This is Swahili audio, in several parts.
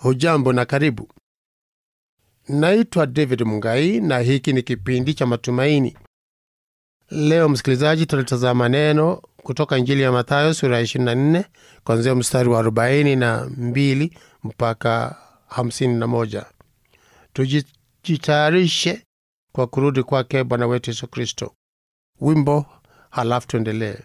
Hujambo na karibu. Naitwa David Mungai na hiki ni kipindi cha matumaini. Leo msikilizaji, tutalitazama neno kutoka Injili ya Mathayo sura ya 24 kuanzia mstari wa 42 mpaka 51. Tujitayarishe kwa kurudi kwake Bwana wetu Yesu Kristo. Wimbo halafu tuendelee.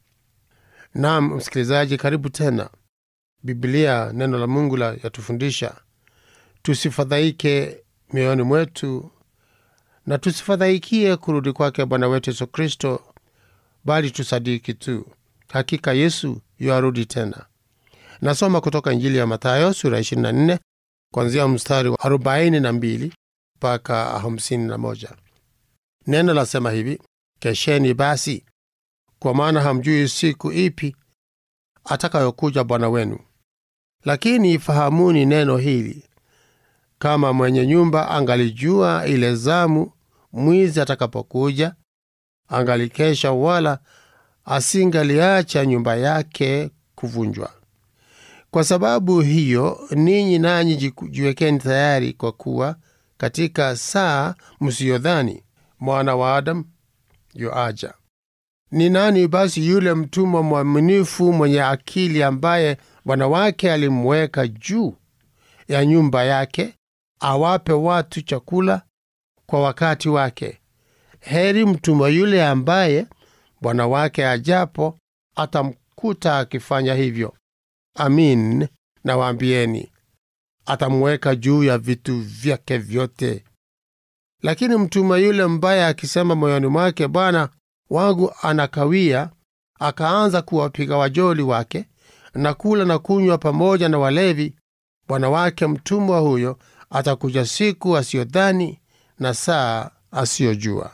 Naam msikilizaji, karibu tena. Biblia, neno la Mungu la yatufundisha tusifadhaike mioyoni mwetu na tusifadhaikie kurudi kwake Bwana wetu Yesu Kristo, bali tusadiki tu, hakika Yesu yuarudi tena. Nasoma kutoka Injili ya Mathayo sura 24 kuanzia mstari wa 42 mpaka 51. Neno lasema hivi: Kesheni basi, kwa maana hamjui siku ipi atakayokuja Bwana wenu. Lakini ifahamuni neno hili, kama mwenye nyumba angalijua ile zamu mwizi atakapokuja, angalikesha, wala asingaliacha nyumba yake kuvunjwa. Kwa sababu hiyo, ninyi nanyi jiwekeni tayari, kwa kuwa katika saa msiyodhani mwana wa Adamu yuaja. Ni nani basi yule mtumwa mwaminifu mwenye akili ambaye bwana wake alimweka juu ya nyumba yake awape watu chakula kwa wakati wake? Heri mtumwa yule ambaye bwana wake ajapo atamkuta akifanya hivyo. Amin, nawaambieni, atamweka juu ya vitu vyake vyote. Lakini mtumwa yule mbaya akisema moyoni mwake, bwana wangu anakawia, akaanza kuwapiga wajoli wake na kula na kunywa pamoja na walevi, bwana wake mtumwa huyo atakuja siku asiyodhani na saa asiyojua,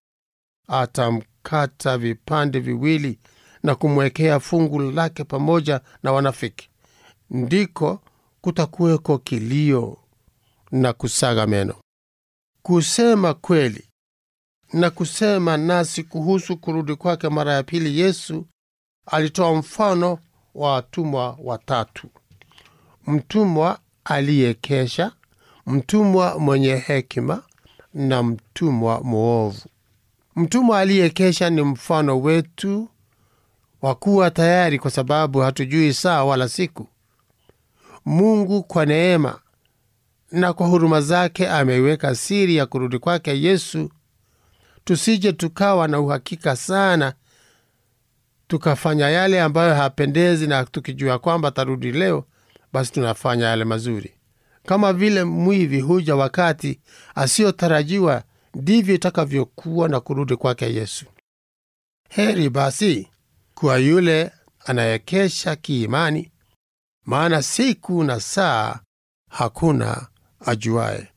atamkata vipande viwili na kumwekea fungu lake pamoja na wanafiki. Ndiko kutakuweko kilio na kusaga meno. Kusema kweli na kusema nasi kuhusu kurudi kwake mara ya pili, Yesu alitoa mfano wa watumwa watatu: mtumwa aliyekesha, mtumwa mwenye hekima na mtumwa mwovu. Mtumwa aliyekesha ni mfano wetu wa kuwa tayari, kwa sababu hatujui saa wala siku. Mungu kwa neema na kwa huruma zake ameiweka siri ya kurudi kwake Yesu, tusije tukawa na uhakika sana tukafanya yale ambayo hapendezi, na tukijua kwamba tarudi leo, basi tunafanya yale mazuri. Kama vile mwivi huja wakati asiyotarajiwa, ndivyo itakavyokuwa na kurudi kwake Yesu. Heri basi kwa yule anayekesha kiimani, maana siku na saa hakuna ajuaye.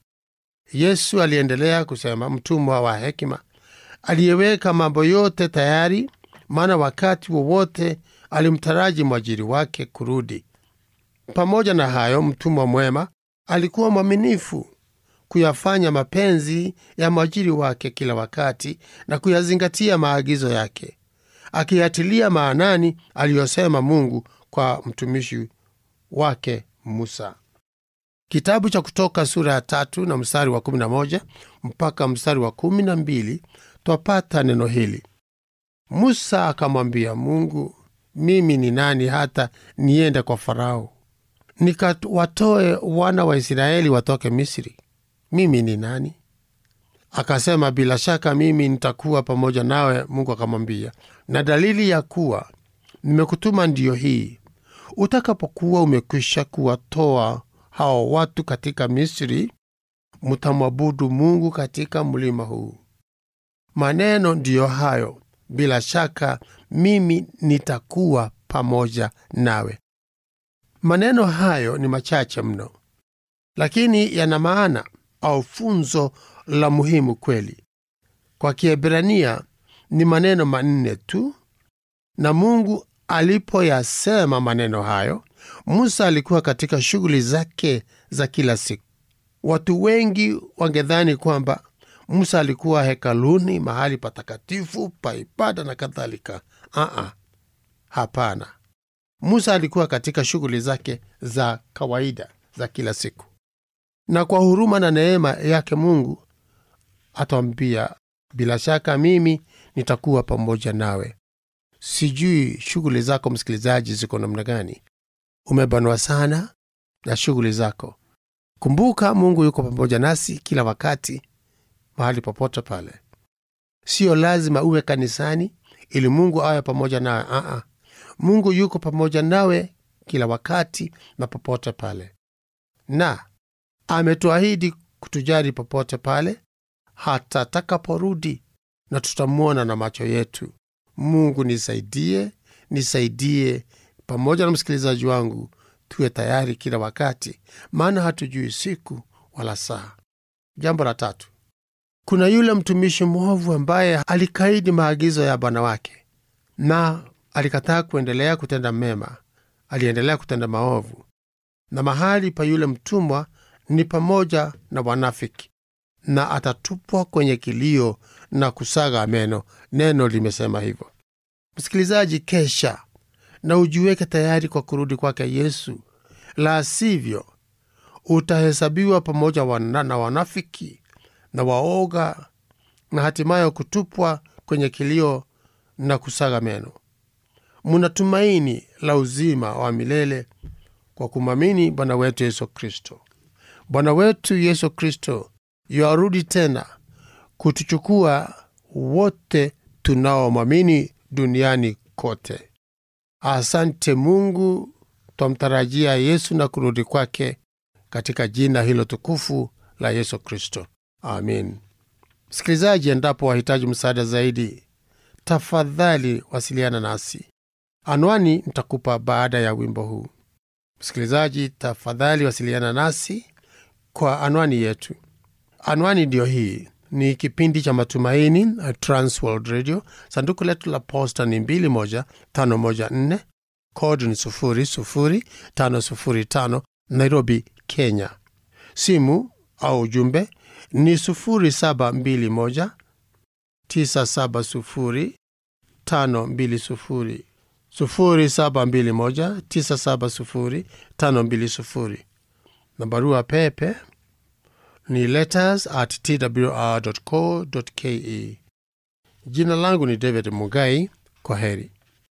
Yesu aliendelea kusema, mtumwa wa hekima aliyeweka mambo yote tayari, maana wakati wowote alimtaraji mwajiri wake kurudi. Pamoja na hayo, mtumwa mwema alikuwa mwaminifu kuyafanya mapenzi ya mwajiri wake kila wakati na kuyazingatia maagizo yake, akiyatilia maanani aliyosema Mungu kwa mtumishi wake Musa. Kitabu cha Kutoka sura ya tatu na mstari wa kumi na moja mpaka mstari wa kumi na mbili twapata neno hili: Musa akamwambia Mungu, mimi ni nani hata niende kwa Farao nikawatoe wana wa Israeli watoke Misri? Mimi ni nani? Akasema, bila shaka mimi nitakuwa pamoja nawe. Mungu akamwambia, na dalili ya kuwa nimekutuma ndiyo hii, utakapokuwa umekwisha kuwatoa hao watu katika Misri, mutamwabudu Mungu katika mlima huu. Maneno ndiyo hayo, bila shaka mimi nitakuwa pamoja nawe. Maneno hayo ni machache mno, lakini yana maana au funzo la muhimu kweli. Kwa Kiebrania ni maneno manne tu, na Mungu alipoyasema maneno hayo, Musa alikuwa katika shughuli zake za kila siku. Watu wengi wangedhani kwamba Musa alikuwa hekaluni, mahali patakatifu pa ibada na kadhalika. Aa, hapana. Musa alikuwa katika shughuli zake za kawaida za kila siku, na kwa huruma na neema yake Mungu atawambia, bila shaka mimi nitakuwa pamoja nawe. Sijui shughuli zako msikilizaji ziko namna gani? Umebanwa sana na shughuli zako. Kumbuka, Mungu yuko pamoja nasi kila wakati, mahali popote pale. Siyo lazima uwe kanisani ili Mungu awe pamoja nawe. Aa, Mungu yuko pamoja nawe kila wakati na popote pale, na ametuahidi kutujali popote pale hata atakaporudi, na tutamwona na macho yetu. Mungu nisaidie, nisaidie pamoja na msikilizaji wangu, tuwe tayari kila wakati, maana hatujui siku wala saa. Jambo la tatu, kuna yule mtumishi mwovu ambaye alikaidi maagizo ya bwana wake na alikataa kuendelea kutenda mema, aliendelea kutenda maovu. Na mahali pa yule mtumwa ni pamoja na wanafiki, na atatupwa kwenye kilio na kusaga meno. Neno limesema hivyo. Msikilizaji, kesha na ujiweke tayari kwa kurudi kwake Yesu, la sivyo utahesabiwa pamoja wana, na wanafiki na waoga na hatimaye kutupwa kwenye kilio na kusaga meno. Muna tumaini la uzima wa milele kwa kumwamini Bwana wetu Yesu Kristo. Bwana wetu Yesu Kristo yuarudi tena kutuchukua wote tunaomwamini duniani kote. Asante Mungu, twamtarajia Yesu na kurudi kwake katika jina hilo tukufu la Yesu Kristo, amin. Msikilizaji, endapo wahitaji msaada zaidi, tafadhali wasiliana nasi. Anwani nitakupa baada ya wimbo huu. Msikilizaji, tafadhali wasiliana nasi kwa anwani yetu. Anwani ndiyo hii. Ni kipindi cha Matumaini, Transworld Radio. Sanduku letu la posta ni 21514 kodi ni 00505 Nairobi, Kenya. Simu au ujumbe ni 0721 970 520 0721 970 520 na barua pepe ni letters at twr.co.ke. Jina langu ni David Mugai. Kwa heri.